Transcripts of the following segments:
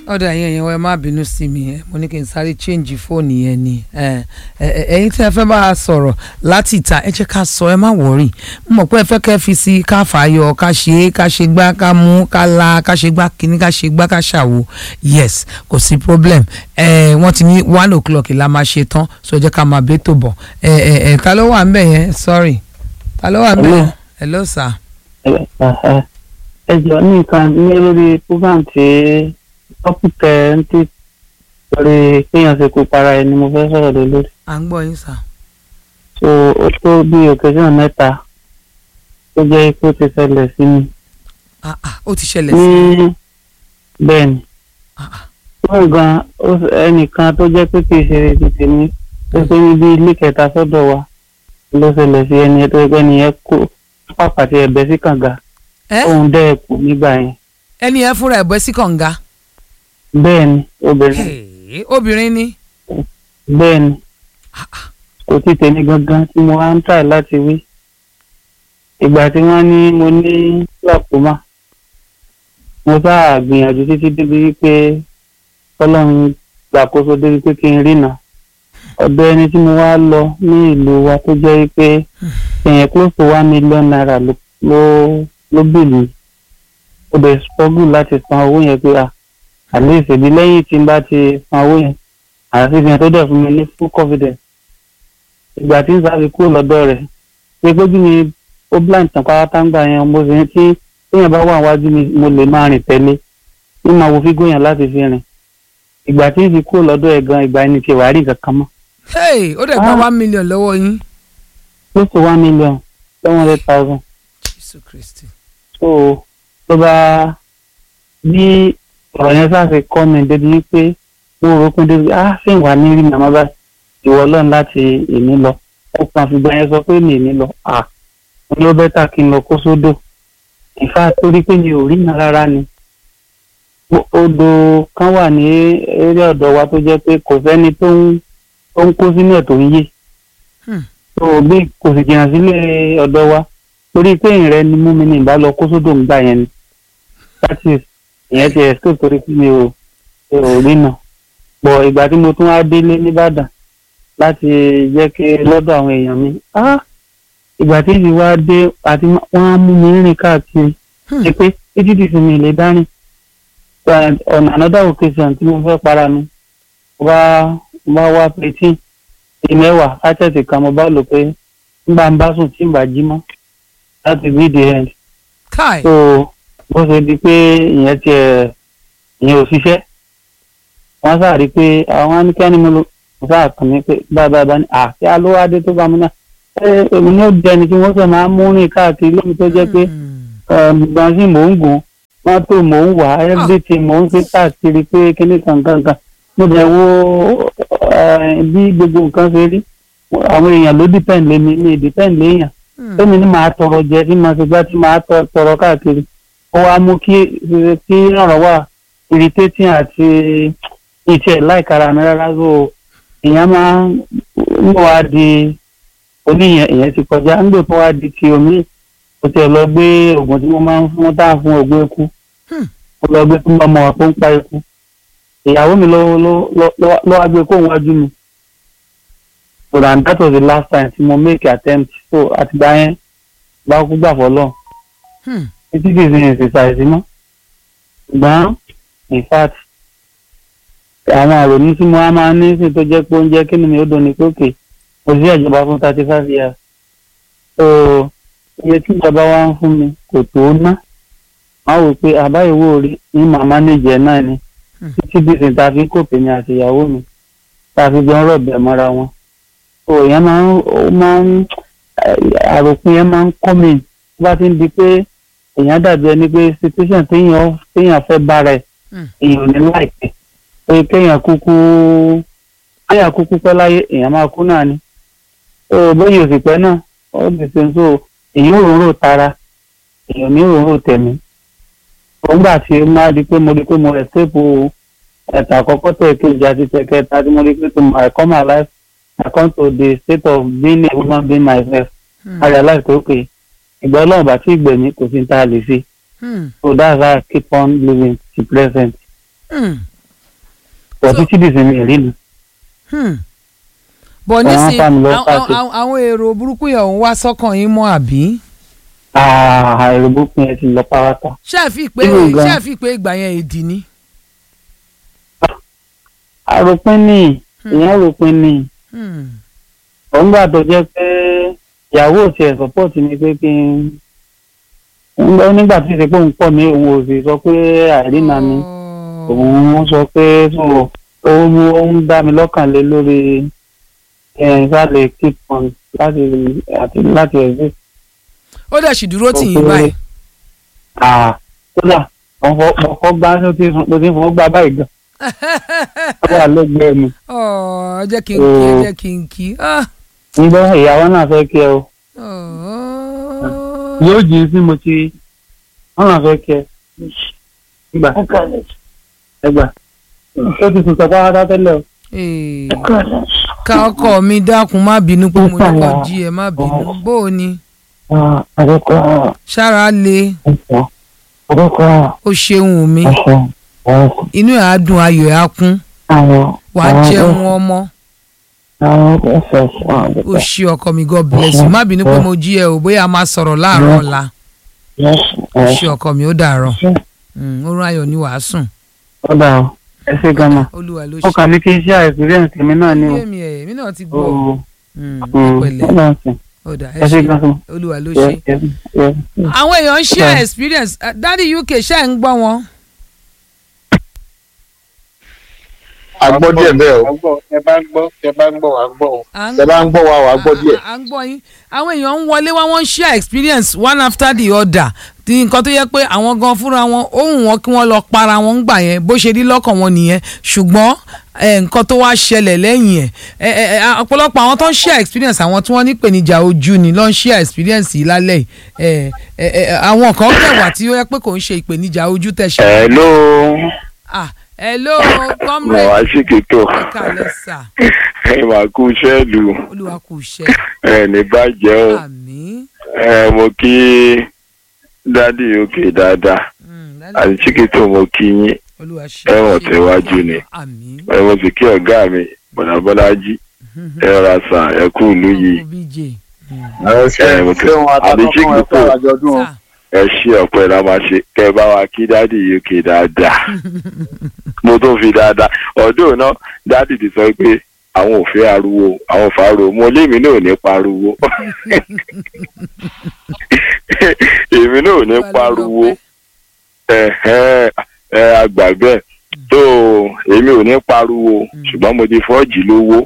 ọ̀dọ̀ ẹ̀yin ẹ̀yin ẹ má bínú sí mi ẹ mo ní kí n sáré change fóònù yẹn ni ẹ ẹ ẹ̀yin tí ẹ fẹ́ bá a sọ̀rọ̀ láti ìta ẹ jẹ́ ká sọ ẹ má wọ̀rì mo mọ̀ pé ẹ fẹ́ kẹ́ fi sí ká fàáyọ ká ṣe é ká ṣe gbá ká mú ká la ká ṣe gbá kíní ká ṣe gbá ká ṣàwo yes kò sí problem ẹ wọ́n ti ní one o'clock la máa ṣe tán so ẹ jẹ́ ká máa bẹ́tò bọ̀ ẹ ẹ ẹ ta ló wà ń bẹ̀ yẹn sorry ta ló wà ń bẹ̀ yẹn hello sir. ẹ jọ ní nǹkan ní lórí program tí tọ́pùtẹ̀ ń tí lórí kéèyàn ṣe kó para ẹni mo fẹ́ sọ̀rọ̀ lé lórí. à ń gbọ́ yín sir. so ó tó bí occasion mẹ́ta tó jẹ́ pé ó ti ṣẹlẹ̀ sí mi. ah ah ó ti ṣẹlẹ̀ ní sí bẹ́ẹ̀ ni ah ah wọ́n gan ó- ẹnìkan tó jẹ́ pé kì í ṣe ti tèmi tó ṣe ní bí ilé kẹta sọ́dọ̀ wa ló ṣẹlẹ̀ sí ẹni tó ẹgbẹ́ nìyẹn kó pàpàtì ẹ̀bẹ̀ sí kànga ẹ òun dẹ́ ẹ̀kú nígbà yẹn ẹni yẹn fúnra ẹ̀ bọ́ sí kànga bẹ́ẹ̀ ni obìnrin Hey, obìnrin ni bẹ́ẹ̀ ni kò tí tèmi gangan tí mo wá ń tà láti wí ìgbà tí wọ́n ní mo ní glaucoma mo sáà gbìyànjú títí débi wípé ọlọ́run gbàkóso débi pé kí n rìnà ọ̀dọ̀ ẹni tí mo wá lọ ní ìlú wa tó jẹ́ wípé èèyàn close to one million naira ló ló ló bìlì ó dẹ̀ struggle láti san owó yẹn pé à àlẹ́ ìṣèlú lẹ́yìn tí n bá ti san owó yẹn àti ìfihàn tó dẹ̀ fún mi ní full confidence ìgbà tí n sáré kúrò lọ́dọ̀ rẹ̀ pé gbójú mi ó blind tàn pátá ń gbà yẹn mo sì ń tí téèyàn bá wà wájú mi mo lè máa rìn tẹ́lẹ̀ ní máa wo fígò yẹn láti fi rìn ìgbà tí n fi kúrò lọ́dọ̀ ẹ̀ gan ìgbà ẹni tí wàá rí nǹkan kan mọ́ Hey, ó dẹ̀ gba Ah. one million lọ́wọ́ yín. close to one million seven hundred thousand Jésù Kristi. so ló bá bí ọ̀rọ̀ yẹn sáfẹ́ kọ́ mi débi wípé mo rò pé débi ah ṣé ìwà ní rí màmá bá ìwọ lọ́n láti èmi lọ ó kàn fìgbà yẹn sọ pé mi èmi lọ ah mo ní ó bẹ́tà kí n lọ kó sódò ìfà torí pé mi ò rí iná rárá ni O- odò kan wà ní eré ọ̀dọ̀ wa tó jẹ́ pé kò sẹ́ni tó ń tó ń kó sínú ẹ̀ tó ń yé Hmm. tó bí kò sì jìnnà sílé ọ̀dọ̀ wa torí pé ìrẹ́ ni mú mi ní ìbá lọ kó sódò ń gbà yẹn ni that is ìyẹn ti escape torí pé mi ò mi ò rí nà bọ̀ ìgbà tí mo tún wá délé nìbàdàn láti jẹ́ kí lọ́dọ̀ àwọn èèyàn mi ah ìgbà tí ìdí wá dé àti wọ́n á mú mi rìn káàkiri Hmm. ṣe pé títí di sinmi lè dárìn ọ̀nà another occasion tí mo fẹ́ para mi mo bá mo bá wá pétí ìmẹ́wàá átẹ̀tì kan mo bá lò pé nígbà ń bá sùn tí ń bá jí mọ́ láti be the end Kai. so bó ṣe di pé ìyẹn tiẹ̀ ìyẹn ò ṣiṣẹ́ wọ́n sáà rí i pé àwọn anìkẹ́ni mo lò mo sáà kàn mí pé báyìí báyìí àti alówádé tó bá mi náà ẹ èmi ní ó di ẹni tí wọ́n sọ máa ń mú rìn káàkiri lómi tó jẹ́ pé Hmm. gbọ̀n sí mò ń gùn mọ́tò mò ń wà everything mò ń fi káàkiri pé kíní kankankan mo dẹ̀ wo eh, bí gbogbo nǹkan ṣe rí àwọn èèyàn ló depend lé mi mi depend léèyàn Hmm. tómi ní màá tọrọ jẹ tí màá ṣe gbá tí màá tọ- tọrọ káàkiri ó wá mú kí kí ọ̀rọ̀ wà irritating àti ìṣe láìkara mi rárá so èèyàn máa ń mọ̀ wá di oníyẹn èèyàn ti kọjá ń gbé tó wá di ti omi ó tiẹ̀ lọ gbé oògùn tí wọ́n máa ń fún tá à ń fún ògbó eku Hmm. ó lọ gbé fún ọmọ wa tó ń pa eku ìyàwó mi ló ló ló ló wá gbé kóun wájú mi so and that was the last time tí mo make attempt so àtìgbà yẹn bá kú gbà fọlọ́ Hmm. títí kì í sin exercise mọ́ ṣùgbọ́n in fact àwọn àròyìn tí mo á máa ní sí tó jẹ́ pé oúnjẹ kí ni mi ó dùn ní pé kò sí ìjọba fún thirty five years so iye tí ìjọba wa ń fún mi kò tó ná máa wò pé àbáyọ̀wò rí ní màmá nìjẹ́ náà ni Hmm. títí bí sin ta fi kò pè mí àti ìyàwó mi ta fi jọ ń rọ̀bẹ̀ mọ́ra wọn so ìyẹn máa ń ó máa ń àròpin yẹn máa ń kọ́ mi tó bá ti ń di pé èèyàn dàbí ẹni pé situation téèyàn téèyàn fẹ́ bára ẹ̀ Hmm. èèyàn ò ní láìpẹ́ pé kéèyàn kúkú kéèyàn kúkú pẹ́ láyé èèyàn máa kú náà ni so bóyá òsì pẹ́ náà ó lè ṣe so èèyàn ò rò tara èèyàn ò ní rò tẹ̀mí nígbà tí ó máa di pé mo rí pé mo escape ẹ̀ta àkọ́kọ́ tẹ̀ kejì àti tẹ̀kẹta tí mo rí pé to my come my life I come to the state of being a woman being myself Hmm. I realize pé okay ìgbà ọlọ́run bá tí ìgbẹ̀mí kò sí ní tá a lè ṣe Hmm. so that's how I keep on living to present. Hmm. pọ̀ So- títí dìsí mi rí ni. Hmm. bọ̀ Àwọn nísìnyí fáàmì lọ àwọn- káàkiri. àwọn àwọn èrò burúkú yẹn ò ń wá sọ́kàn yín mọ́ àbí. ààrẹ gbókun ẹ ti lọ párátá. ṣáàfì pé Irú gan. ṣáàfì pé ìgbà yẹn èdì ni. àròpin ni Hmm. ìyẹn ròpin ni Hmm. òun gbà tó jẹ́ pé ìyàwó ò tiẹ̀ sọ́pọ̀tì mi pé kí n ń gbọ́ nígbà tí ìsìnkú ń pọ̀ mí òun ò sì sọ pé àìrínà mi Oh. òun sọ pé so ó mú ó ń dá mi lọ́kàn lé lórí ìsàlẹ̀ keep on láti àti láti exist. ó dẹ̀ sì dúró tì yín Ó pé- báyìí. Ah, kódà ọkọ̀ gbá ló ti sùn ló ti fọwọ́ gbá báyìí gan. ó wà lẹ́gbẹ̀ẹ́ mi. Ọ̀, jẹ́ kí n kí ẹ Oh. jẹ́ kí n kí. Ah. ǹgbọ́ ìyàwó náà fẹ́ kí ẹ o. Oh. yóò jí sí mo ti wọ́n náà fẹ́ kí ẹ. gbà ẹgbà ó ti sùn sọ pátá tẹ́lẹ̀ o. Eh. ká ọkọ mi dákun má bínú pé mo ní kó jí ẹ má bínú bó o ní àdókò ṣára le ẹ̀sọ́ àdókò ó ṣeun mi ẹ̀sọ́ ẹ̀sọ́ inú ẹ̀ á dùn ayọ̀ ẹ̀ á kún àwọn wà á jẹun ọmọ àwọn ẹ̀sọ́ ẹ̀sọ́ ó ṣe ọkọ mi god bless you má bínú pé mo jí ẹ o bóyá a máa sọ̀rọ̀ láàárọ̀ ọ̀la ó ṣe ọkọ mi ó dàárọ̀ Mm, oorun ayọ̀ ni wàá sùn ọ̀dà o ẹ ṣe gan-an olúwa ló ó ṣe kàn ní kí n ṣe experience mi náà ni o. yé mi ẹ̀ mi náà ti gbọ́ ó Mm, ó pẹ̀lẹ́ ọ̀dà ọ̀sìn ó dà ẹ ẹ ṣe ṣe gan-an. olúwa ló Yes, ṣe. yes, yes. àwọn èèyàn ń share Yeah. experience Uh, dádì uk ṣe ń gbọ́ wọn. agbọ́ díẹ̀ bẹ́ẹ̀ o gbọ́ ẹ bá ń gbọ́ ẹ bá ń gbọ́ wá gbọ́ o. À ń ẹ bá ń gbọ́ wa wà á gbọ́ díẹ̀. à ń gbọ́ yín àwọn èèyàn ń wọlé wá wọ́n ń share experience one after the other tí nǹkan tó yẹ pé àwọn gan fúnra wọn ó wù wọ́n kí wọ́n lọ para wọn ń gbà yẹn bó ṣe rí lọ́kàn wọn nìyẹn ṣùgbọ́n eh, nǹkan tó wá ṣẹlẹ̀ lẹ́yìn ẹ̀ eh, eh, eh, ọ̀pọ̀lọpọ̀ àwọn tó ń share experience àwọn tí wọ́n ní ìpèníjà ojú ni ló ń share experience yìí lálẹ́ yìí Eh, eh, eh, àwọn kan kẹwàá tí ó yẹ pé kò ń ṣe ìpèníjà ojú tẹ̀ ṣe. hello ah hello mo comrade wá sí kìtò ẹ kàlẹ́ sà ẹ máa kú sẹ́ẹ̀lù olúwa kù ṣe ẹ ní bàjẹ́ o àmín. ẹ mo kí dádì òkè dáadáa Mm, àti lálẹ́ síkìtò mo kí yín olúwa ṣe ẹ̀wọ̀n ṣe tẹ̀wájú ni. àmín ẹ mo sì kí ọ̀gá mi bọ̀dàbọ́lájí ẹ ra sàn ẹ kú ìlú yìí Uncle BJ ẹ mo ti àbí síkìtò sà ẹ ṣí ọ̀pẹ la máa ṣe kẹ bá wa kí dádì òkè dáadáa mo tó fi dáadáa ọdún náà dádì ti sọ pé àwọn ò fẹ́ ariwo àwọn ò fariwo mo lémi náà ò ní pariwo èmi náà ò ní pariwo ẹ̀hẹ́n, ẹ àgbà bẹ́ẹ̀ tó èmi ò ní pariwo ṣùgbọ́n mo ti fọ́ọ̀jì lówó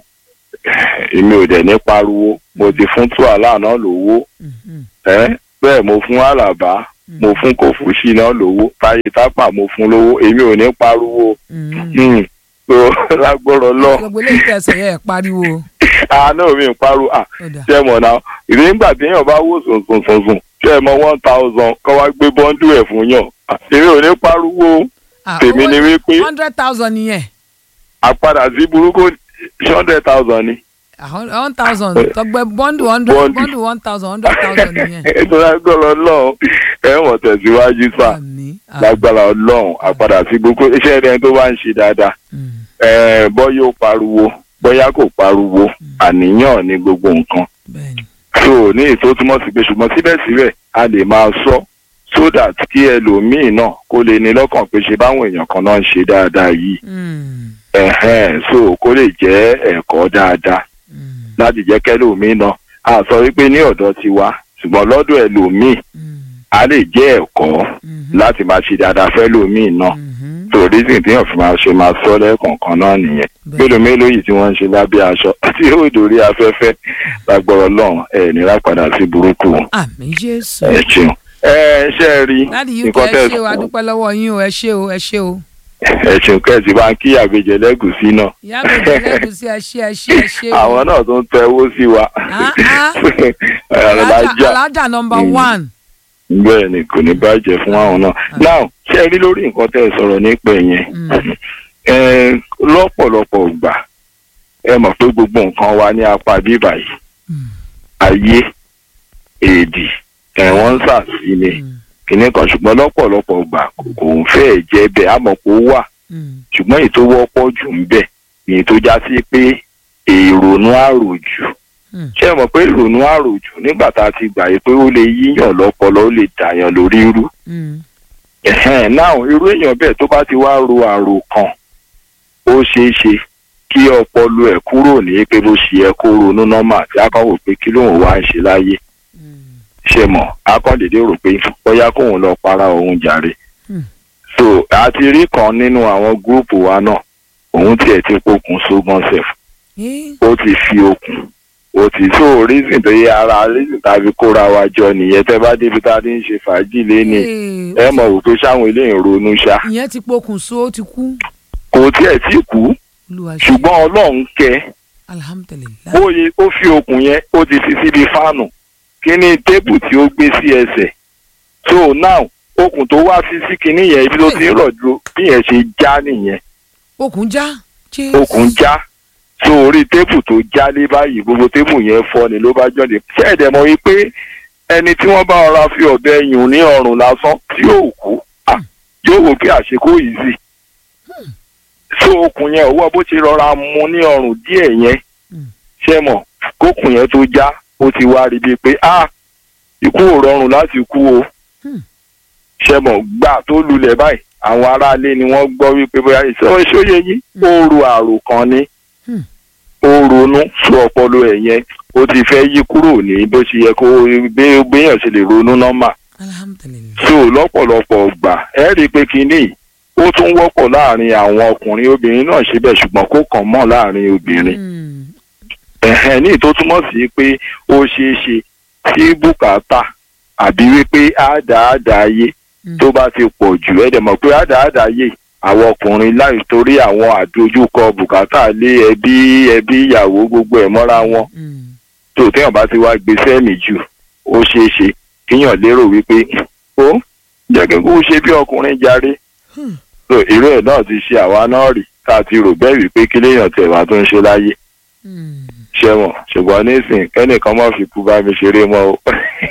èmi ò dẹ̀ ní pariwo mo ti fún tuwàlà náà lówó Mhm. ẹ bẹ́ẹ̀ mo fún àlàbá mo fún kòfúsì náà lówó táyé tápà mo fún lówó èmi ò ní pariwo Mhm. Hmm. so lágbọ́rọ̀ lọ gbogbo eléyìí tẹ̀sán yẹ ẹ̀ pariwo àánú mi ń pariwo à ó dà ṣe mọ̀ náà ìdí nígbà téèyàn bá wò sùnsùnsùnsùn ṣe mọ one thousand kọ́ wá gbé bọ́ńdù ẹ̀ fún yàn À, èmi ò ní pariwo Ah, tèmi owó ni wípé hundred thousand nìyẹn àpadà sí burúkú hundred thousand ni Ah, one thousand tọgbẹ bọ́ndù hundred Bọ́ndù. bọ́ndù one thousand hundred thousand nìyẹn ètò lágbára ọlọ́run ẹ̀wọ̀n tẹ̀síwájú sá àmín àmín. lágbára ọlọ́run àpadà sí burúkú iṣẹ́ ẹni tó bá ń ṣe dáadáa Mm. ẹ̀ bọ́ yóò pariwo bóyá kò pariwo àníyàn ní gbogbo nǹkan bẹ́ẹ̀ni so ní ètò túmọ̀ sí pé ṣùgbọ́n síbẹ̀síbẹ̀ a lè máa sọ so that kí ẹlòmíì náà kó lè ní lọ́kàn pé ṣe báwọn èèyàn kan náà ń ṣe dáadáa yìí Mm. ẹ̀hẹ́n so kó lè jẹ́ ẹ̀kọ́ dáadáa Mm. láti jẹ́ kẹ́lòmíì náà a sọ wípé ní ọ̀dọ̀ tiwa ṣùgbọ́n lọ́dọ̀ ẹlòmíì Mm. a lè jẹ́ ẹ̀kọ́ Mhm. láti máa ṣe dáadáa fẹ́lòmíì náà Mhm. so reason téèyàn fi máa ṣe máa sọ lẹ́ẹ̀kọ̀ọ̀kan náà nìyẹn Bẹ́ẹ̀. mélòó mélòó yìí tí wọ́n ń ṣe lábẹ́ aṣọ tí yóò dórí afẹ́fẹ́ lágbọ́rọ̀ lọ́hùn ẹ̀ nira padà sí burúkú àmín jésù ẹ̀ ṣeun. ẹ ṣe é rí láti uk nǹkan ẹ tẹ̀ ṣe o adúpẹ́ lọ́wọ́ yín o ẹ ṣe o ẹ ṣe o ẹ ṣeun kẹ́sì bá ń kí àgbèjẹ lẹ́gùsí náà ìyá mi jẹ lẹ́gùsí ẹ ṣe ẹ ṣe ẹ ṣe o àwọn náà tó ń tẹ owó sí wa Ah, ah. alájà alájà nọmba Mm. one bẹ́ẹ̀ ni kò ní bàjẹ́ fún àwọn náà now ṣe é rí lórí nǹkan tẹ́ ẹ sọ̀rọ̀ nípa yẹn Mm. ẹ lọ́pọ̀lọpọ̀ gbà ẹ mọ̀ pé gbogbo nǹkan wa ní apá bíbà yìí Mm. ayé èdì ẹ̀wọ̀n ń sàsí ni Mm. kìnnì kan ṣùgbọ́n lọ́pọ̀lọpọ̀ gbà kò kò ń fẹ́ jẹ́ bẹ́ẹ̀ àmọ́ kó wà Mm. ṣùgbọ́n èyí tó wọ́pọ̀ jù ń bẹ̀ ni èyí tó já sí pé èrònú àròjù Mm. ṣé ẹ mọ̀ pé ìrònú àròjù nígbà tá a ti gbà yí pé ó lè yíyàn lọ́pọlọ ó lè dàyàn lórí irú Mm. ẹ̀hẹ́n náà irú èèyàn bẹ́ẹ̀ tó bá ti wá ro àrò kan ó ṣeé ṣe kí ọpọlọ ẹ̀ kúrò ní pé bó ṣe yẹ kó ronú nọ́mà tí a kàn wò pé kí lóun wá ń ṣe láyé Mm. ṣe mọ̀ a kàn dédé rò pé bóyá kóun lọ para òun jàre Hmm. so a ti rí kan nínú àwọn gúrùpù wa náà òun tiẹ̀ ti pokùn sógan sef Eh, ó ti fi okùn ó ti so reason tó yẹ ara reason tàbí kóra wa jọ nìyẹn tẹ́ bá débi tá a ti ń ṣe fàájì léni eh, ẹ mọ̀ wò pé sáwọn eléyìí ronú ṣá ìyẹn ti pokùnso ó ti kú kò tiẹ̀ tí kú olúwa ṣe ṣùgbọ́n ọlọ́run kẹ́ alhamdulilayi bóyá ó fi okùn yẹn ó ti fi síbi fáànù kí ni tébù tí ó gbé sí ẹsẹ̀ so now okùn tó wá fi sí kinní yẹn ibi tó ti ń rọ̀jò bí yẹn ṣe já nìyẹn okùn já Jésù. okùn já so orí tébù tó já lé báyìí gbogbo tébù yẹn fọ́ ni ló bá jọ̀dẹ̀ ṣẹ́ẹ̀dẹ̀ mọ̀ wípé ẹni tí wọ́n bá ọra fi ọ̀bẹ yùn ní ọrùn lásán tí yóò kú ah, yóò wò pé àṣekó yìí sì so okùn yẹn òwò bó ti rọra mú ní ọrùn díẹ̀ yẹn Mm. ṣe mọ̀ kókùn yẹn tó já ó ti wá rí bíi pé ah ikú ò rọrùn láti kú o Hmm. ṣe mọ̀ gbà tó lulẹ̀ báyìí àwọn aráalé ni wọ́n gbọ́ wípé bóyá ìṣó ìṣóyè yín ó ro àrò kan ni Hmm. ó ronú sún ọpọlọ ẹ̀ yẹn ó ti fẹ́ yí kúrò ní bó ṣe yẹ kó gbé gbéyàn ṣe lè ronú nọ́mà alhamdulilayi so lọ́pọ̀lọpọ̀ gbà ẹ rí i pé kínní yìí, ó tún wọ́pọ̀ láàrin àwọn ọkùnrin obìnrin náà ṣe bẹ́ẹ̀ ṣùgbọ́n kó kàn mọ́ láàrin obìnrin Mm. ẹ̀hẹ́n ní tó túmọ̀ sí pé ó ṣeé ṣe tí bùkátà àbí wípé àádáàdá ayé Mm. tó bá ti pọ̀ jù ẹ̀ dẹ̀ mọ̀ pé àádáàdá ayé àwọn ọkùnrin láì torí àwọn àdójúkọ bùkátà lé ẹbí ẹbí ìyàwó gbogbo ẹ̀ mọ́ra wọn Mm. tó téèyàn bá ti wá gbé sẹ́ẹ̀mì jù ó ṣeé ṣe kíyàn lérò wípé ó jẹ́ kí n kú ṣe bí ọkùnrin jàre Hmm. so irú ẹ̀ náà ti ṣe àwa náà rí ká ti rò bẹ́ẹ̀ wípé kí léèyàn tẹ̀ wá tó ń ṣe láyé Mm. ṣẹ́wọ̀n ṣùgbọ́n nísìn kẹ́nìkan má fi kú bá mi ṣeré mọ́ o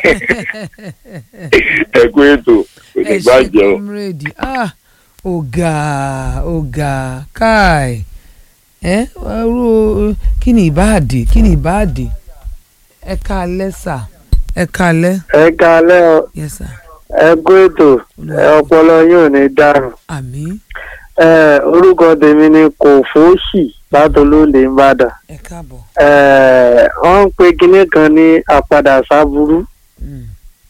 ẹ kú ètò kò ní ẹ ṣe gbàjẹ́ o. comrade ah ọ̀gá ọ̀gá káì ẹ ọrú kí ni ìbáàdì kí ni ìbáàdì ẹ káalẹ́ sà ẹ káalẹ́ ẹ kalẹ́ ọ yes sir ẹ kú ètò ẹ ọpọlọ yóò ní dàrú àmín ẹ orúkọ tèmi ni kò fóòṣì látọlóńdè ńbàdàn ẹ káàbọ̀ ẹ wọ́n ń pe kinní kan ní àpadà sábúrú Mm.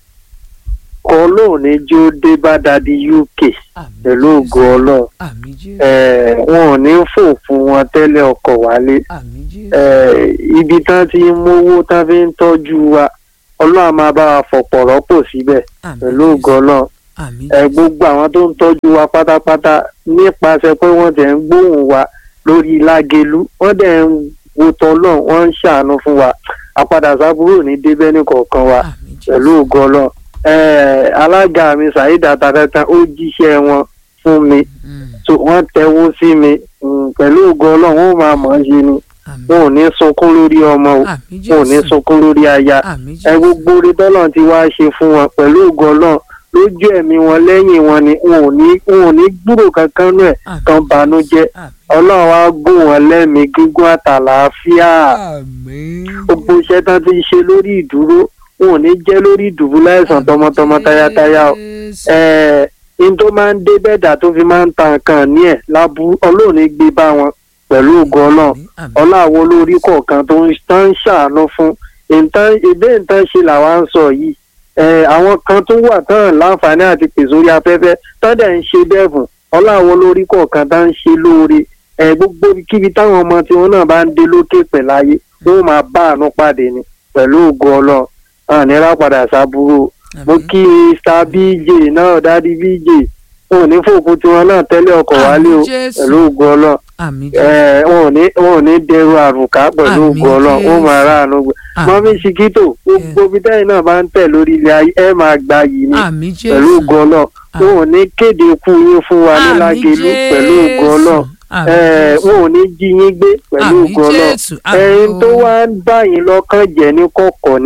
kọ lóun ní jí ó dé bá dadi uk àmín pẹ̀lú Jésù. ògo ọlọ́run àmín jésù ẹ wọn ò ní fò fún wọn tẹ́lẹ̀ ọkọ̀ wálé àmín jésù ẹ ibi tán ti ń mówó tán fi ń tọ́jú wa ọlọ́run á máa bá wa fọ̀pọ̀ rọ́pò síbẹ̀ àmín pẹ̀lú Jésù. ògo ọlọ́run àmín ẹ gbogbo àwọn tó ń tọ́jú wa pátápátá nípasẹ̀ pé wọ́n tẹ̀ ń gbóhùn wa lórí lágelu wọ́n dẹ̀ ń wo tọ́lọ̀ wọ́n ń ṣàánú fún wa àpadà sábúrò ní débẹ́ ní kọ̀ọ̀kan wa àmín jésù pẹ̀lú ògo ọlọ́run ẹ alága mi Saheed Atatatan ó jíṣẹ́ wọn fún mi Mm. so wọ́n tẹ́wọ́ sí mi mm, pẹ̀lú ògo ọlọ́run ó máa mọ̀ ọ́n ṣe ni àmín wọn ò ní sunkún lórí ọmọ o àmín wọn ò ní jésù sunkún lórí aya àmín ẹ jésù gbogbo orí tọ́lọ̀ ti wá ṣe fún wọn pẹ̀lú ògo ọlọ́run lójú ẹ̀mí wọn lẹ́yìn wọn ni wọn ò ní wọn ò ní gbúrò kankan nú ẹ̀ àmín kan banújẹ́ àmín ọlọ́run á gùn wọn lẹ́mìí gígùn àtàlàáfíà àmín gbogbo iṣẹ́ tán ti ṣe lórí ìdúró wọn ò ní jẹ́ lórí ìdùbúlẹ̀ àìsàn tọmọtọmọ tayátayá o Jésù. ẹ̀ẹ́ in tó máa ń dé bẹ́ẹ̀dà tó fi máa ń ta nǹkan ní ẹ̀ lábú ọlọ́run ní gbé bá wọn pẹ̀lú ògo ọlọ́run Àmín, àmín. ọláwo olórí kọ̀ọ̀kan tó ń tán ń ṣàánú fún nǹkan ìbé nǹkan ṣe làwa ń sọ yìí ẹ àwọn kan tó wà tán láǹfààní àti pèsè orí afẹ́fẹ́ tán dẹ̀ ń ṣe bẹ́ẹ̀bùn ọláwo olórí kọ̀ọ̀kan tá ń ṣe lóore ẹ gbogbo kíbi táwọn ọmọ tiwọn náà bá ń dé lókè pẹ̀láyé wọn máa bá àánú pàdé ni pẹ̀lú ògo ọlọ́run àní rápadà sábúrò mo Àmín. kí star bj náà dádì bj wọn ò ní fòkú tiwọn náà tẹ́lẹ̀ ọkọ̀ wálé o Àmín, Jésù. pẹ̀lú ògo ọlọ́run àmín ẹ jésù wọn ò ní wọn ò ní dẹrù àrùká pẹ̀lú Àmín, ògo ọlọ́run ó máa Jésù. ráàánú gbé Àmín. mọ́mí ṣìkítò gbogbo ibi tẹ́yìn náà bá ń tẹ̀ lórí ilẹ̀ ayé ẹ máa gba yìí ni àmín pẹ̀lú jésù ògo ọlọ́run wọn ò ní kéde ikú yín fún wa ní Àmín, lágelu pẹ̀lú ògo Jésù. ọlọ́run Àmín, ẹ Jésù. wọn ò ní jí yín gbé pẹ̀lú Àmín, ògo ọlọ́run Jésù. Àmín ẹyin tó o. wá ń bá yín lọ́kàn jẹ́ ní kọ̀kọ̀ ni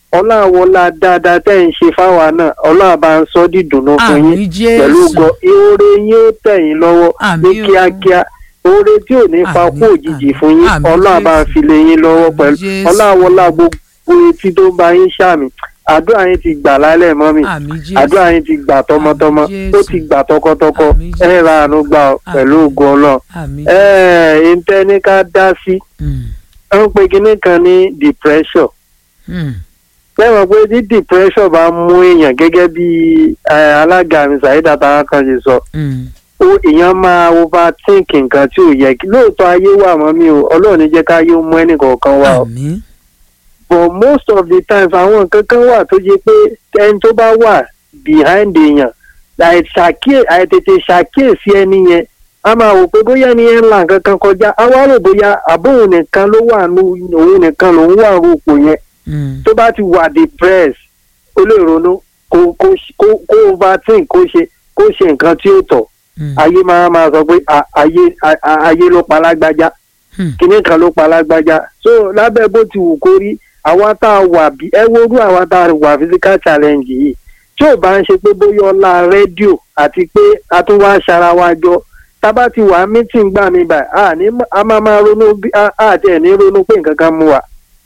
ọláwọlá dáadáa tẹ́ ń ṣe fáwa náà ọlọ́run bá ń sọ dídùnnú fún yín àmì pẹ̀lú jésù gan oore yín ó tẹ̀ yín lọ́wọ́ ní Àmín o. kíákíá oore tí ò ní fa Àmín, kú òjijì àmín, fún yín àmín ọlọ́run bá ń Jésù. fi lé yín lọ́wọ́ Àmín pẹ̀lú Jésù. ọláwọlá gbogbo etí tó ń bá yín ṣàmì àdúrà yín ti gbà lálẹ́ mọ́ mi àmì jésù àdúrà yín ti gbà tọmọtọmọ Àmín ó Jésù. ti gbà tọkọtọkọ Àmín Jésù. ẹ ra àánú gbà ọ pẹ̀lú Àmín. ògùn ọlọ́run àmì ẹ ẹ ǹtẹ́ ní ká dá sí Mm, ẹ ń pe kinní kan ní depression mm, lẹ́wọ̀n pé tí depression bá mú èèyàn gẹ́gẹ́ bí eh, alága mi Saheed Atawa kan ṣe sọ mm. ó èèyàn máa overthink nǹkan tí ò yẹ kí lóòótọ́ ayé wà mọ́ mi o ọlọ́run ní jẹ́ ká ayé ó mú ẹnìkọ̀ọ̀kan wá o àmì but most of the times àwọn nǹkan kan wà tó jẹ́ pé ẹni tó bá wà behind èèyàn àìṣàkíyè àìtètè ṣàkíyèsí ẹni yẹn a máa wò pé bóyá ẹni yẹn ń la nǹkan kan kọjá a wá rò bóyá àbóhùn nìkan ló wà nù òun nìkan lòun wà rúpò yẹn Mm, tó bá ti wà depressed ó lè ronú kó kó kó kó overthink kó ṣe kó ṣe nǹkan tí ó tọ́ mm, ayé máa máa sọ pé à- ayé à- à- ayé ló pa lágbájá Hmm. kinní kan ló pa lágbájá so lábẹ́ bó ti wù kó rí àwa tá a wà bí ẹ worú àwa tá a wà physical challenge yìí tí ò bá ń ṣe pé bóyá ọlá rédíò àti pé a tún wá ṣara wa jọ tá a bá ti wà meeting gbà mí báyìí a ní a máa máa ronú bí a àti ẹ̀ ní ronú pé nǹkan kan mú wa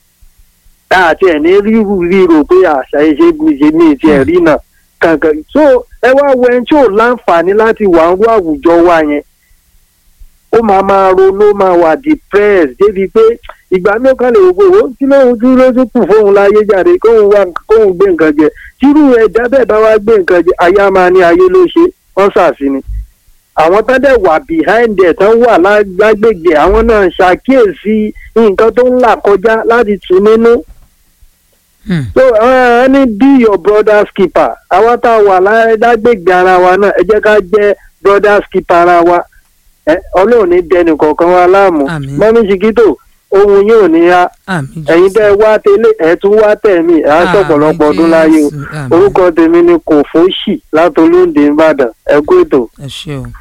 àti ẹ̀ ní ríru ríro pé àṣà iṣẹ́ mi ṣe mí ti ẹ̀ rí náà kankan so ẹ wá wo ẹni tí ò láǹfààní láti wà ń rú àwùjọ wa yẹn ó máa máa ronú ó máa wà depressed débi pé ìgbà mi ò kàn lè wò ó kí lóun dúró lójú kù fóun láyé jáde kóun wá kóun gbé nǹkan jẹ tírú ẹ̀dá bẹ́ẹ̀ bá wá gbé nǹkan jẹ ayé máa ní ayé ló ṣe wọ́n ṣàṣì ni àwọn tán dẹ̀ wà behind ẹ̀ tán wà lá- lágbègbè àwọn náà ṣàkíyèsí nǹkan tó ń là kọjá láti tù nínú mm. so ẹ ní be your brother's keeper àwa tá a wà lá- lágbègbè ara wa náà ẹ jẹ́ ká jẹ́ brother's keeper ara wa ẹ ọlọ́run ní dẹnì kọ̀ọ̀kan wa láàmú Àmín. mọ́mí ṣìkítò ohun yóò ní ya àmì ẹ̀yin jésù tẹ́ ẹ wá tẹ́lẹ̀ ẹ̀ tún wá tẹ̀mí ẹ̀ á sọ̀pọ̀lọpọ̀ Àmín ọdún láyé o Jésù, àmín. orúkọ tèmi ni kò fóṣì látolóńdè ìbàdàn ẹ kú ètò. ẹ ṣe o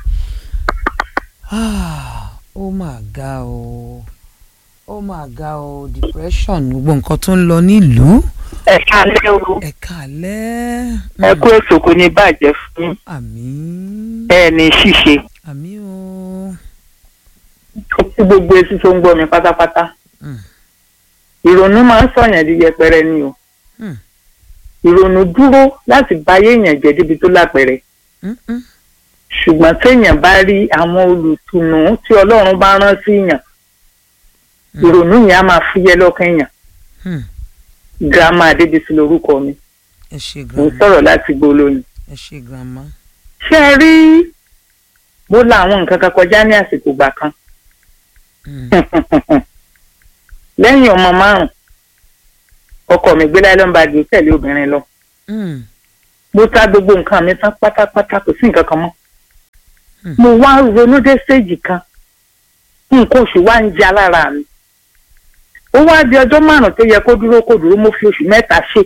Ah, ó mà ga o ó mà ga o depression gbogbo nǹkan tó ń lọ nílùú ẹ káalẹ́ o ẹ kàlẹ́ ẹ kú ètò kò ní bàjẹ́ fún àmín ẹ ní ṣíṣe àmín o ó kú gbogbo etí tó ń gbọ́ mi pátápátá Mm. ìrònú máa ń sọ̀yàn di yẹpẹrẹ ni o Mm. ìrònú dúró láti báyé èèyàn jẹ́ débi tó lápẹẹrẹ Mm, mm, ṣùgbọ́n téèyàn bá rí àwọn olùtùnú tí ọlọ́run bá rán sí èèyàn Mm. ìrònú yẹn á máa fúyẹ́ lọ́kàn èèyàn mm. girama adébísí lorúkọ mi ẹ ṣe mo ń grandma sọ̀rọ̀ láti gbólóyìn ẹ ṣe grandma ṣé ẹ rí mo la àwọn nǹkan kan kọjá ní àsìkò gbà kan Mm, lẹ́yìn ọmọ márùn ọkọ mi gbé láyé lọ́nba di tẹ̀lé obìnrin lọ mm, mo ta gbogbo nǹkan mi tán pátápátá kò sí nǹkan kan mọ́ Hmm. mo wá ronú dé stéèjì kan nǹkan oṣù wá ń jẹ alára mi ó wá di ọjọ́ márùn tó yẹ kó dúró kó dúró mo fi oṣù mẹ́ta ṣe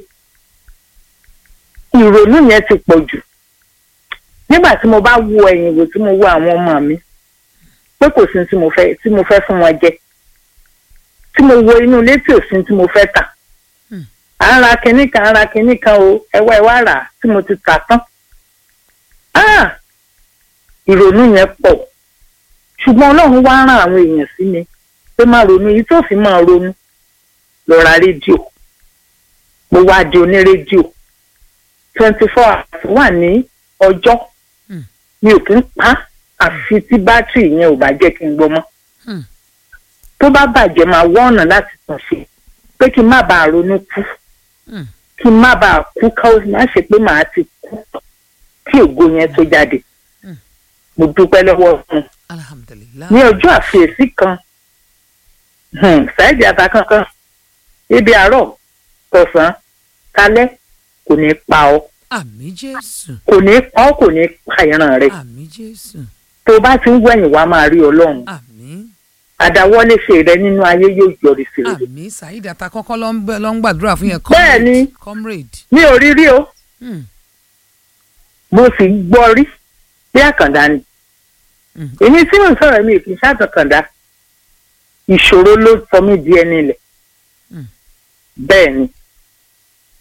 ìrònú yẹn ti pọ̀ jù nígbà tí mo bá wo ẹ̀yìn wò tí mo wo àwọn ọmọ mi pé kò sí tí mo fẹ́ tí mo fẹ́ fún wọn jẹ tí mo wo inú ilé tí ò sí tí mo fẹ́ tà Hmm. à ń ra kinní kan à ń ra kinní kan o ẹwà ẹwà rà á tí mo ti tà tán Ah! ìrònú yẹn pọ̀ ṣùgbọ́n ọlọ́run wá rán àwọn èèyàn sí mi pé má ronú yìí tó fi máa ronú lọ ra rédíò mo wá di oní rédíò twenty four hours wà ní ọjọ́ Hmm. mi ò kí ń pa á àfi tí bátìrì yẹn ò bá jẹ́ kí n gbọ́ mọ́ Hmm. tó bá bàjẹ́ máa wá ọ̀nà láti tàn sí pé kí n má bàa ronú kú Hmm. kí n má bàa kú ká ó má ṣe pé màá ti kú kí ògo yẹn tó jáde Hmm. mo dúpẹ́ lọ́wọ́ fún un alhamdulilah ní ọjọ́ àfiyèsí kan hmm, ṣáìdì ata kankan ibi àárọ̀ tọ̀sán kalẹ́ kò ní pa ọ́ àmì jésù kò ní pa ọ́ kò ní pa ìran rẹ̀ àmì jésù tó bá ti ń wẹ̀yìn wá máa rí ọlọ́run àmì àdáwọ́lé ṣe rẹ nínú ayé yóò yọrí sí rere àmì saheed atakọ́kọ́ ló ń bẹ- ló ń gbàdúrà fún yẹn Bẹ́ẹ̀ ni. comrade mi ò rí rí o Mm, mo sì gbọ́ rí bí àkàndá ni mm, èmi tí mo sọ̀rọ̀ mi kì í ṣàtọ̀kàndá ìṣòro ló sọ mí di ẹni ilẹ̀ Mm. bẹ́ẹ̀ ni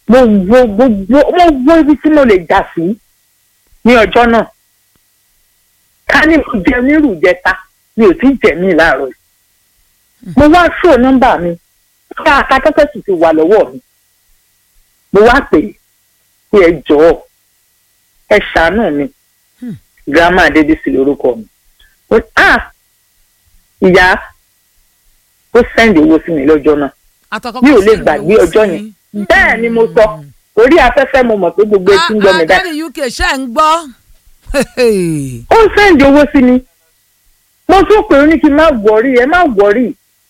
mo wo gbogbo mo wo ibi tí mo lè jà sí ní ọjọ́ náà ká ní mo jẹ nírú jẹta mi ò tí ì jẹ mí láàárọ̀ yìí mo wá ṣó nọ́mbà mi ká akátẹ́tẹ́ sì ti wà lọ́wọ́ mi mo wá pè é pé ẹ jọ̀ọ́ ẹ ṣàánú mi grandma adébísí lórúkọ mi ó ní, ah ìyá ó sẹ́ndì owó sí mi lọ́jọ́ náà Àtọkọ́kọ́ mi ò lè send gbàgbé owó ọjọ́ sí yẹn mi. bẹ́ẹ̀ ni mo sọ orí afẹ́fẹ́ mo mọ̀ pé gbogbo etí ń gbọ́ mi Ah, ah, dáadáa Daddy UK ṣe ń gbọ́. ó ń sẹ́ǹdì owó sí mi mo tún pè ó ní kí n má wọrí ẹ má wọrí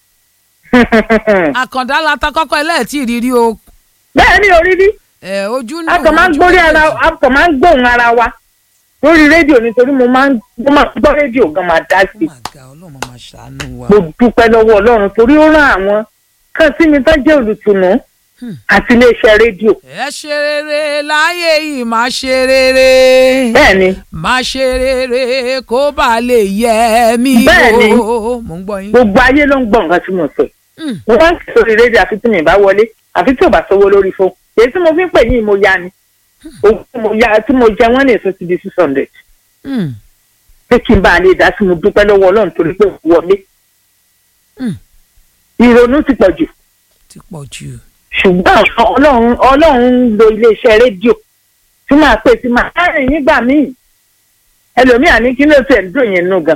àkàndá la ta kọ́kọ́ ẹlẹ́ẹ̀tì rírí o bẹ́ẹ̀ ni orí rí ẹ̀, ojú a kàn máa ń ojú gbórí ara méjèèjì. a kàn máa ń gbóhùn ara wa lórí rédíò nítorí mo máa ń mo máa ń gbọ́ rédíò gan máa dá sí Oh my God, Ọlọ́run máa ṣàánú wa. mo dúpẹ́ lọ́wọ́ ọlọ́run torí ó rán àwọn kan sí mi tó jẹ́ olùtùnú Hmm. àti iléeṣẹ́ rédíò ẹ ṣe rere láyé yìí máa ṣe rere bẹ́ẹ̀ ni máa ṣe rere kó bá lè yẹ mí Bẹ́ẹ̀ni. o mò ń gbọ́ yín. gbogbo ayé ló ń gbọ́ nǹkan tí mo sọ yìí. Hmm. mo máa ń kí sórí rédíò àfi tí mi bá wọlé àfi tí ò bá sówó lórí fún èyí tí mo fi ń pè yín mo ya ni owó tí mo ya tí mo jẹ wọ́n ní èso ti di six hundred Hmm. pé kí n bá a lè dá sí mo dúpẹ́ lọ́wọ́ ọlọ́run torí pé mo wọlé Hmm. ìrònú ti pọ̀ jù ti pọ̀ jù. ṣùgbọ́n ọlọ́run ọlọ́run ń lo iléeṣẹ́ rédíò tí máa pè tí máa rìn nígbà míì ẹlòmíà ní kí ló ti ẹ̀ ń dùn yẹn nù gan.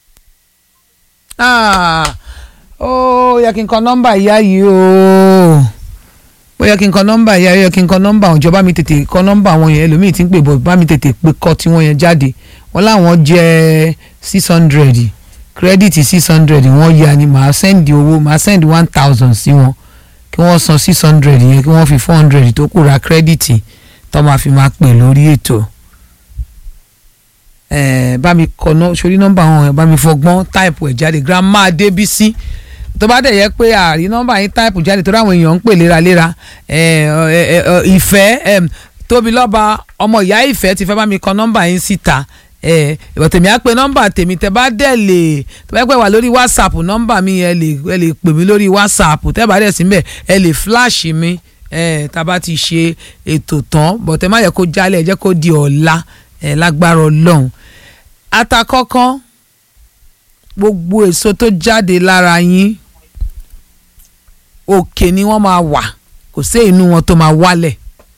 Ah, ó yẹ kí n kọ nọ́mbà ìyá yìí o ó yẹ kí n kọ nọ́mbà ìyá yìí ó yẹ kí n kọ nọ́mbà àwọn ìjọba mi tètè kọ nọ́mbà àwọn yẹn ẹlòmíì tí ń pè bọ̀ bá mi tètè pé kọ́ tí wọ́n yẹn jáde wọ́n láwọn jẹ́ six hundred kírẹ́dìtì six hundred wọ́n yá ni màá sẹ́ndì owó màá sẹ́ndì one thousand sí wọn kí wọ́n san six hundred yẹn kí wọ́n fi four hundred tó kù ra kírẹ́dìtì tó máa fi máa pè lórí ètò ẹ bá mi kọ ná sórí nọ́mbà wọn ẹ bá mi fọgbọ́n táìpù ẹ̀ jáde grandma adébísí tó bá dẹ̀ yẹ pé àrí nọ́mbà yín táìpù jáde tó ráwọn èèyàn ń pè léraléra ẹ ẹ ẹ ẹ, ìfẹ́ ẹ tóbi lọ́ba ọmọ ìyá ìfẹ́ ti fẹ́ bá mi kọ nọ́mbà yín síta ẹ ìwọ tèmi á pe nọ́mbà tèmi tẹ bá dẹ̀ lè tó bá pẹ́ wà lórí whatsapp nọ́mbà mi ẹ lè ẹ lè pè mí lórí whatsapp tẹ́ bá dẹ̀ síbẹ̀ ẹ lè flash mi ẹ tá a bá ti ṣe ètò tán bọ̀tẹ́ má yẹ kó jálẹ̀ ẹ jẹ́ kó di ọ̀la ẹ lágbára ọlọ́run atakọ́kọ́ gbogbo èso tó jáde lára yín òkè ni wọ́n máa wà kò sí inú wọn tó máa wálẹ̀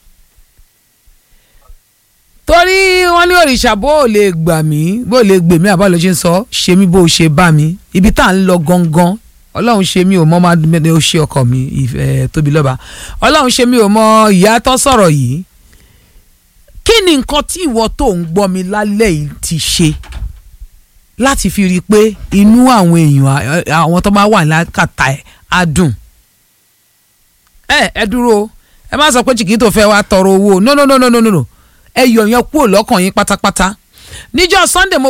torí wọ́n ní òrìṣà bó o lè gbà mí bó o lè gbè mí àbá ló ṣe ń sọ ṣe mí bó o ṣe bá mi ibi tá à ń lọ gangan ọlọ́run ṣe mí ò mọ́ máa dúpẹ́ ó ṣe ọkọ mi ìfẹ́ tóbi lọ́ba ọlọ́run ṣe mí ò mọ ìyá tó sọ̀rọ̀ yìí kí ni nǹkan tí ìwọ tó ń gbọ́ mi lálẹ́ yìí ti ṣe láti fi rí i pé inú àwọn èèyàn à- àwọn tó bá wà lákàtà ẹ̀ á dùn. ẹ ẹ dúró ẹ má sọ pé chiquito fẹ́ wá tọrọ owó no no no no no no ẹ yọ yẹn kúrò lọ́kàn yín pátápátá níjọ́ sunday mo